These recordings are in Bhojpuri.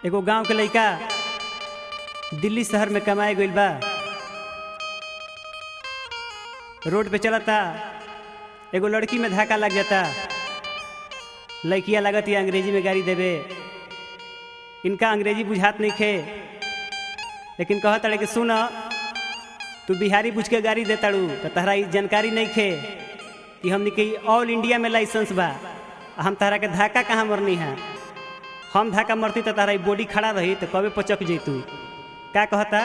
एगो गांव के लइका दिल्ली शहर में कमाए गइल बा रोड पे चलता एगो लड़की में धक्का लग जाता लड़किया लागत ये अंग्रेजी में गाड़ी देवे इनका अंग्रेजी बुझात नहीं खे लेकिन कहत अड़े कि सुन तू बिहारी बुझ के गाड़ी देताड़ू तो तहरा ई जानकारी नहीं खे कि हमने के ऑल इंडिया में लाइसेंस बा आ हम तहरा के धक्का कहाँ मरनी है हम धक्का मरती तो तहरा ई बॉडी खड़ा रही तो कबे पचक जैतू का कहता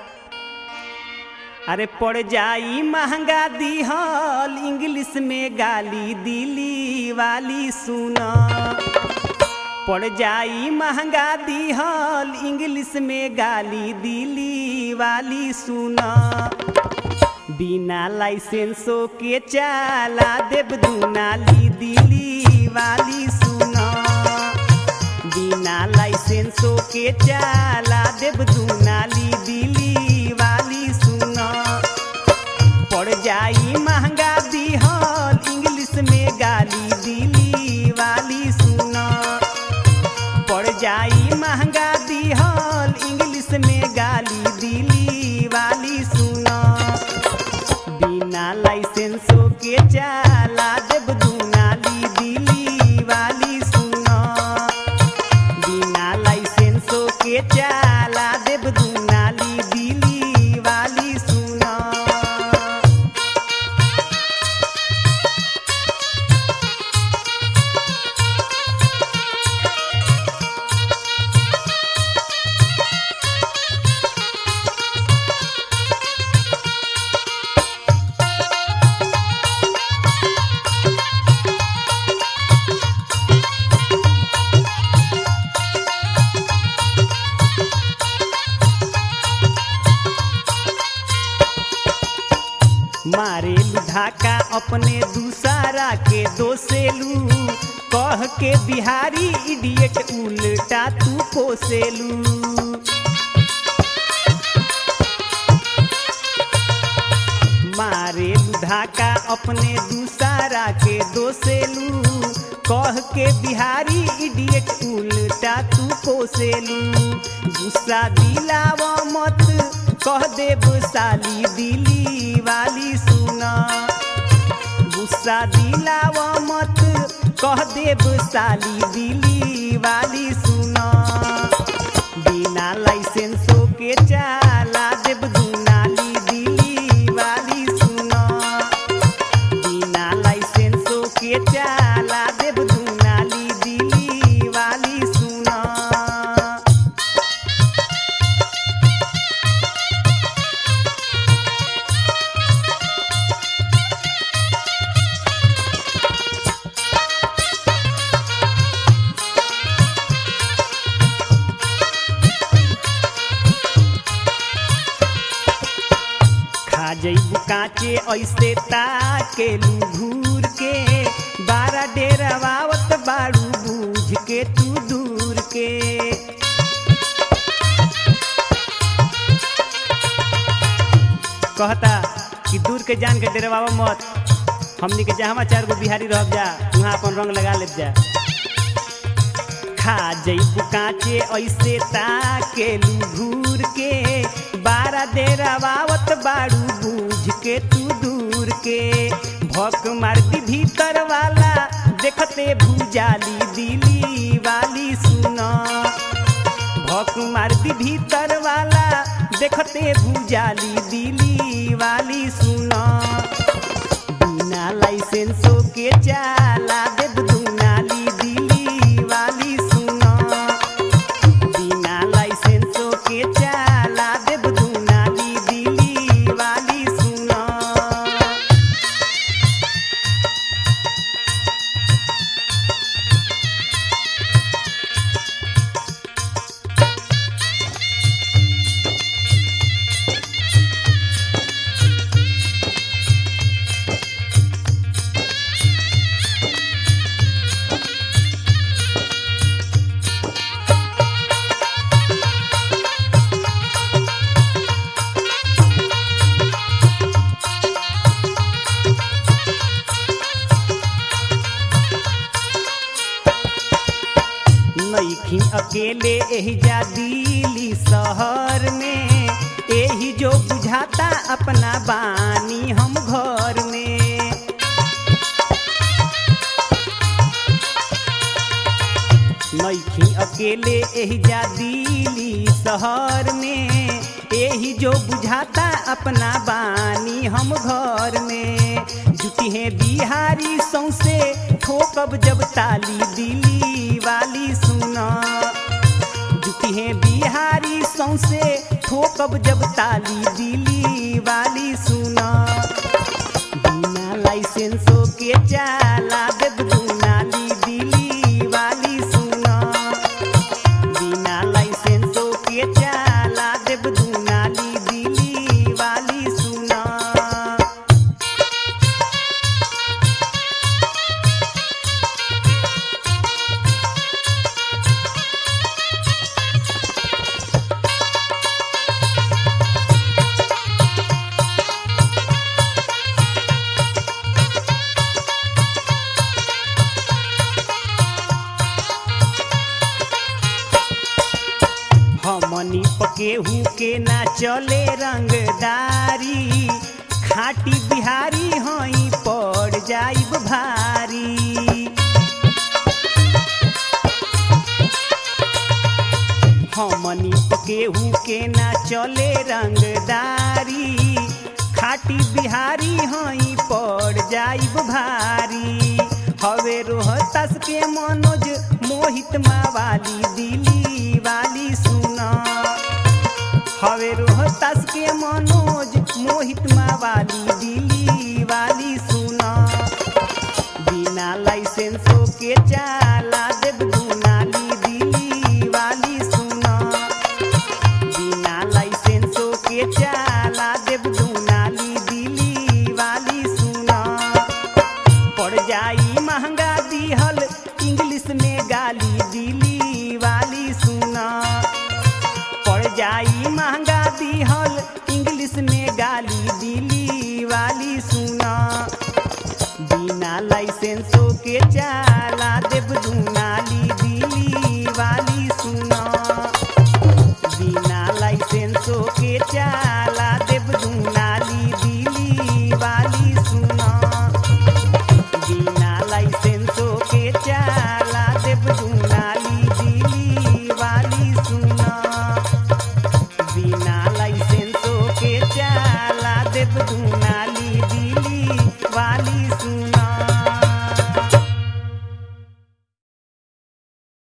अरे पड़ जाई महंगा दिहल इंग्लिश में गाली दिली वाली सुना पड़ जाई महंगा दिहल इंग्लिश में गाली दिली वाली सुना बिना लाइसेंसो के चाला देव दुनाली दिली वाली सुना बिना लाइसेंसो के चाला देव दुनाली दिली वाली सुना पड़ जाई महंगा दिहल इंग्लिश में गाली दिली वाली सुना पड़ जाई महंगा दिहल इंग्लिश में गाली दिली वाली सुना बिना लाइसेंसो के चाला देव दुनाली दिली वाली सुना बिना लाइसेंसो के चाला देव दुनाली दिली वाली सुना मारे धाका अपने दूसरा के दोसेलू कह के बिहारी इडियट उल्टा तू कोसेलू मारे धाका अपने दूसरा के दोसेलू कह के बिहारी इडियट उल्टा तू कोसेलू गुस्सा दिलाव मत कह देब साली दिली वाली सुना गुस्सा दिलाव मत कह देब साली दिली वाली सुना बिना लाइसेंसो के चाला देब दुनाली दिली वाली सुना बिना लाइसेंसो के चाला देब दुनाली दिली वाली सुना खा जइबू काचे ऐसे ताकेलू घूर के बारा डेरावावत बाड़ू बूझ के तू दूर के कहता कि दूर के जान के डेरावा मत हमनी के जहाँ चार गो बिहारी रह जा वहाँ अपन रंग लगा ले जा खा जइबू काचे ऐसे ताकेलू घूर के बारा डेरावावत बाड़ू बूझ के तू दूर के भक मारती भीतर वाला देखते भूजाली दिली वाली सुना भक मारती भीतर वाला देखते भूजाली दिली वाली सुना बिना लाइसेंसो के चाला देव दुनाली दिली वाली सुना बिना लाइसेंसो के चाला देव दुनाली दिली वाली सुना नईखी अकेले एही जा दिली शहर में एही जो बुझाता अपना बानी हम घर में नईखी अकेले एही जा दिली शहर में एही जो बुझाता अपना बानी हम घर में जुटी है बिहारी सौसे ठोकब जब ताली दिली वाली सुना जुटी है बिहारी सौसे ठोकब जब ताली दिली वाली सुना बिना लाइसेंसो के चाला देव दुनाली दिली वाली सुना बिना लाइसेंसो के चाला देव दुनाली दिली वाली सुना हमनी पकेहू के ना चले रंगदारी खाटी बिहारी हई पड़ जाइब भारी हमनी पकेहू के ना चले रंगदारी खाटी बिहारी हई पड़ जाइब भारी हवे रोहतास के मनोज मोहित मावाली दिली वाली सुना हवे रोहतास के मनोज मोहित मावाली दिली वाली सुना बिना लाइसेंसो के चाला देव दुनाली दिली वाली सुना बिना लाइसेंसो के चाला देव दुनाली दिली वाली सुना पड़ जाई महंगा दिहल इंग्लिश में गाली दिली वाली सुना पड़ जाई महंगा दिहल इंग्लिश में गाली दिली वाली सुना बिना लाइसेंसो के चाला देव दूना